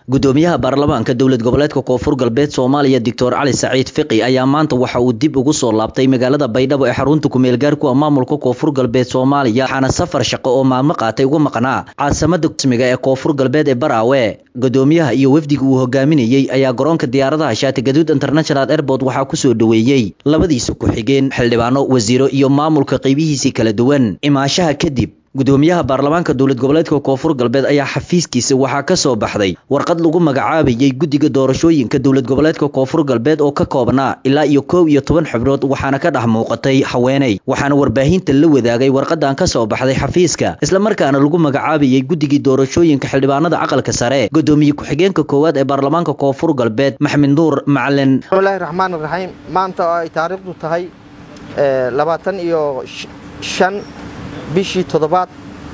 gudoomiyaha baarlamaanka dowlad goboleedka koonfur galbeed soomaaliya doctor cali saciid fiqi ayaa maanta waxa uu dib ugu soo laabtay magaalada baydhabo ee xarunta kumeelgaarku a maamulka koonfur galbeed soomaaliya waxaana safar shaqo oo maalmo qaatay uga maqnaa caasimada rasmiga ee koonfur galbeed ee baraawe gudoomiyaha iyo wafdiga uu hogaaminayey ayaa garoonka diyaaradaha shaatigaduud international airport waxaa kusoo dhoweeyey labadiisa ku-xigeen xildhibaano wasiiro iyo maamulka qeybihiisii kala duwan imaashaha kadib gudoomiyaha baarlamaanka dowlad goboleedka koonfur galbeed ayaa xafiiskiisa waxaa ka soo baxday warqad lagu magacaabayey guddiga doorashooyinka dowlad goboleedka koonfur galbeed oo ka koobnaa ilaa iyo kow iyo toban xubnood waxaana ka dhex muuqatay haweeney waxaana warbaahinta la wadaagay warqadan ka soo baxday xafiiska islamarkaana lagu magacaabayey guddigii doorashooyinka xildhibaanada aqalka sare gudoomiye ku-xigeenka koowaad ee baarlamaanka koonfur galbeed maxamed nuur macalin bismillahi raxmaan raxiim maanta oo ay taariikhdu tahay labaatan iyo shan bishii toddobaad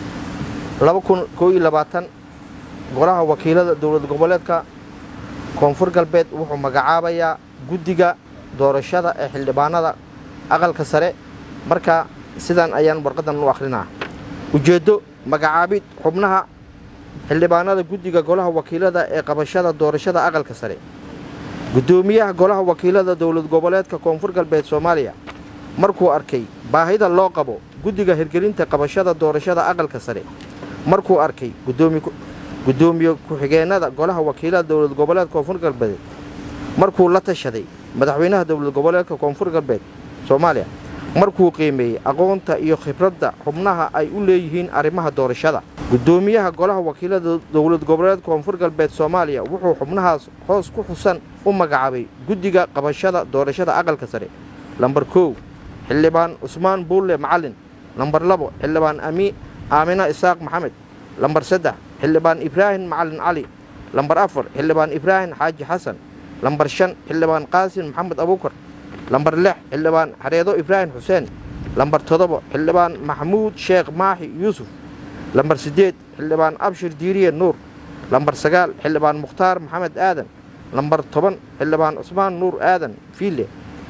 laba kun koo iyo labaatan golaha wakiilada dowlad goboleedka koonfur galbeed wuxuu magacaabayaa guddiga doorashada ee xildhibaanada aqalka sare marka sidan ayaan warqadan u akhrinaa ujeeddo magacaabid xubnaha xildhibaanada guddiga golaha wakiilada ee qabashada doorashada aqalka sare guddoomiyaha golaha wakiilada dowlad goboleedka koonfur galbeed soomaaliya markuu arkay baahida loo qabo guddiga hirgelinta qabashada doorashada aqalka sare markuu arkay gudoomiye ku-xigeenada golaha wakiilada dowlad goboleedka koonfur galbeed markuu la tashaday madaxweynaha dowlad goboleedka koonfur galbeed soomaaliya markuu qiimeeyey aqoonta iyo khibradda xubnaha ay u leeyihiin arrimaha doorashada gudoomiyaha golaha wakiilada dowlad goboleedka koonfur galbeed soomaaliya wuxuu xubnahaas hoos ku xusan u magacaabay guddiga qabashada doorashada aqalka sare lambar kow xildhibaan cusmaan buulle macalin lambar labo xildhibaan aamina isaaq maxamed lambar saddex xildhibaan ibraahim macalin cali lambar afar xildhibaan ibraahim xaaji xasan lambar shan xildhibaan qaasin maxamed abuukar lambar lix xildhibaan xareedo ibraahim xuseen lambar toddoba xildhibaan maxamuud sheekh maaxi yuusuf lambar siddeed xildhibaan abshir diiriye nuur lambar sagaal xildhibaan mukhtaar maxamed aadan lambar toban xildhibaan cusmaan nuur aadan fiille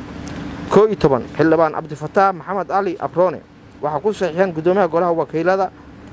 koo iyo toban xildhibaan cabdifataax maxamed cali abrone waxaa ku saxiixeen guddoomiyaha golaha wakiilada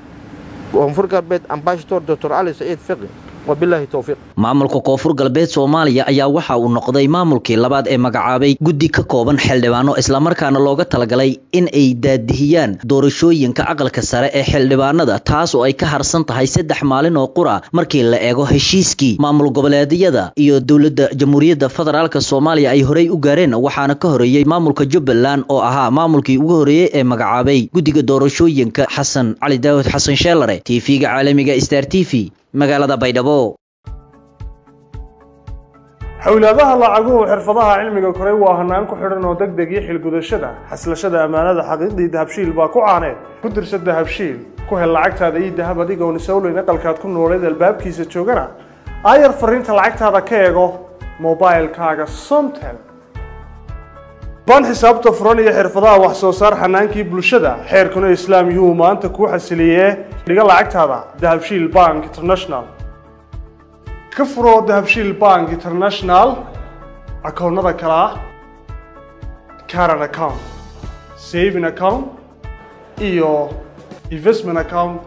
koonfur galbeed ambashador doctor cali saciid fiqi wabilaahi towfiiq maamulka koonfur galbeed soomaaliya ayaa waxa uu noqday maamulkii labaad ee magacaabay guddi ka kooban xildhibaano islamarkaana looga talagalay in ay daadihiyaan doorashooyinka aqalka sare ee xildhibaanada taas oo ay ka harsan tahay saddex maalin oo qura markii la eego heshiiskii maamul goboleedyada iyo dowladda jamhuuriyadda federaalk soomaaliya ay horey u gaareen waxaana ka horeeyey maamulka jubbaland oo ahaa maamulkii ugu horeeyey ee magacaabay guddiga doorashooyinka xasan cali daawud xasan sheelare tv-ga caalamiga star t v magaalada baydhabo xowlaadaha lacaguhu xirfadaha cilmiga koray waa hanaan ku xidhan oo deg deg iyo xilgudashada xaslashada ammaanada xaqiiqdii dahabshiil baa ku caaneed ku dirsa dahabshiil ku hel lacagtaada iyo dahab adigoon isawleyn aqalkaad ku nooleed albaabkiisa joogana aayar fariinta lacagtaada ka eego mobailkaaga somtel baan xisaabta furan iyo xirfadaha wax soo saar xanaankii bulshada xeerkuna islaam yuu maanta kuu xasiliyee dhiga lacagtaada dahabshiil bank international ka furo dahabshiil bank international akoonnada kale ah caran account saving account iyo investment account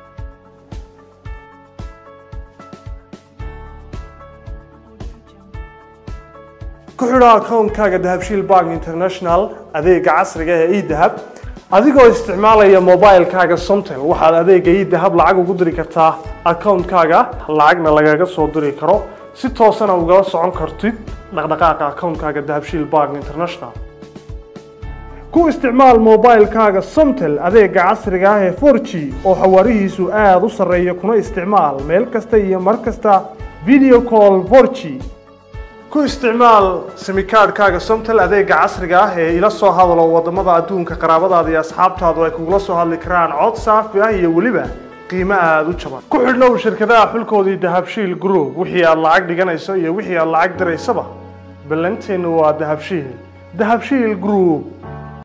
ku xidho akoonkaaga dahabshiil bank international adeega casriga ee edahab adigoo isticmaalaya mobilkaaga somtel waxaad adeega edahab lacag ugu diri kartaa akoonkaaga lacagna lagaga soo diri karo si toosana ugala socon kartid dhaqdhaqaaqa akoonkaaga dahabshiil bank international ku isticmaal mobilkaaga somtel adeega casriga ah ee for g oo xawaarihiisu aada u sarreeya kuna isticmaal meel kasta iyo mar kasta video call for g ku isticmaal simikaadhkaaga somtel adeega casriga ah ee ila soo hadalo waddamada adduunka qaraabadaada iyo asxaabtaadu ay kugula soo hadli karaan cod saafi ah iyo weliba qiimo aada u jaban ku xidhnow shirkadaha xulkoodii dahabshiil group wixii aad lacag dhiganayso iyo wixii aad lacag diraysaba ballanteennu waa dahabshiil dahabshiil group